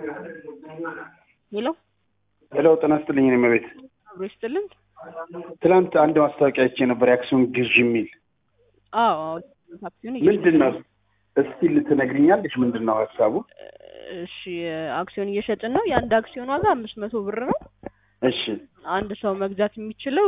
ሄሎ ሄሎ ጤና ይስጥልኝ። እኔ መቤት አብሮ ይስጥልን። ትናንት አንድ ማስታወቂያ አይቼ ነበር የአክሲዮን ግዥ የሚል አዎ አዎ፣ አክሲዮን ምንድን ነው? እስቲ ልትነግሪኛለሽ? ምንድን ነው ሀሳቡ? እሺ አክሲዮን እየሸጥን ነው። የአንድ አክሲዮን ዋጋ አምስት መቶ ብር ነው። እሺ አንድ ሰው መግዛት የሚችለው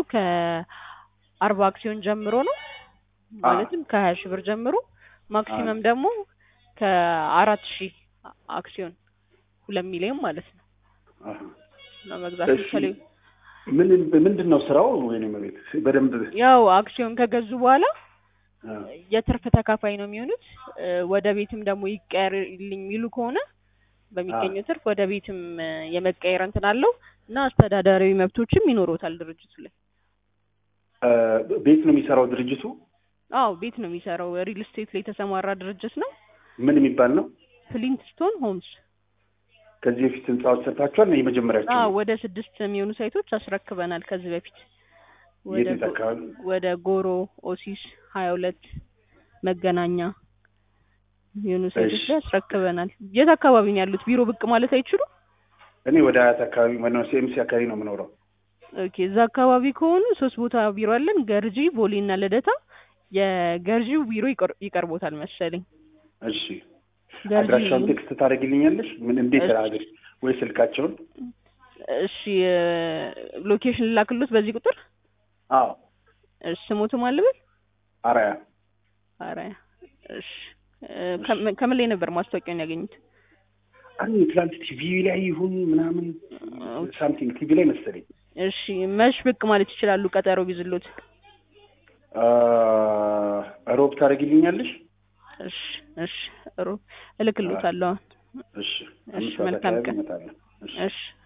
ከአርባ አክሲዮን ጀምሮ ነው። ማለትም ከሀያ ሺህ ብር ጀምሮ ማክሲመም ደግሞ ከአራት ሺህ አክሲዮን ሁለት ሚሊዮን ማለት ነው አሃ። ነው መግዛት እሺ። የሚችለው። ምን ምንድን ነው ስራው? ወይኔ መቤት በደንብ ያው አክሲዮን ከገዙ በኋላ አ፣ የትርፍ ተካፋይ ነው የሚሆኑት። እ፣ ወደ ቤትም ደግሞ ይቀየርልኝ የሚሉ ከሆነ በሚገኘው ትርፍ ወደ ቤትም እ፣ የመቀየር እንትን አለው እና አስተዳደራዊ መብቶችም ይኖሩታል ድርጅቱ ላይ። አ፣ ቤት ነው የሚሰራው ድርጅቱ? አዎ ቤት ነው የሚሰራው። ሪል ስቴት ላይ የተሰማራ ድርጅት ነው። ምን የሚባል ነው? ፍሊንትስቶን ሆምስ። ከዚህ በፊት ህንጻዎች ሰርታችኋል? የመጀመሪያቸው አዎ ነው? ወደ ስድስት የሚሆኑ ሳይቶች አስረክበናል ከዚህ በፊት ወደ የት የት ጎ- አካባቢ? ወደ ጎሮ፣ ኦሲስ፣ ሀያ ሁለት መገናኛ የሆኑ ሳይቶች እሺ። ላይ አስረክበናል። የት አካባቢ ነው ያሉት? ቢሮ ብቅ ማለት አይችሉም? እኔ ወደ አያት አካባቢ ማነው ሲኤምሲ አካባቢ ነው የምኖረው። ኦኬ እዛ አካባቢ ከሆኑ ሶስት ቦታ ቢሮ አለን፣ ገርጂ፣ ቦሌ እና ልደታ። የገርጂው ቢሮ ይቀር- ይቀርቦታል መሰለኝ። እሺ ገርጂ አድራሻውን ቴክስት ታደርግልኛለሽ? ምን እንዴት እሺ። አድርግ ወይ ስልካቸውን? እሺ ሎኬሽን ላክሎት በዚህ ቁጥር አዎ እሺ ስሞቱ ማልበል አራያ አራያ እሺ እ፣ ከምን ከምን ላይ ነበር ማስታወቂያውን ያገኙት? አንድ ትላንት ቲቪ ላይ ይሁን ምናምን ሳምቲንግ ቲቪ ላይ መሰለኝ። እሺ መሽ ብቅ ማለት ይችላሉ? ቀጠሮ ቢዝሎት። አ፣ ሮብ ታደርግልኛለሽ? እሺ እሺ ሩ እልክሎታለሁ። እሺ እሺ አምስት ሰዓት መልካም አካባቢ ቀን። እመጣለሁ። እሺ እሺ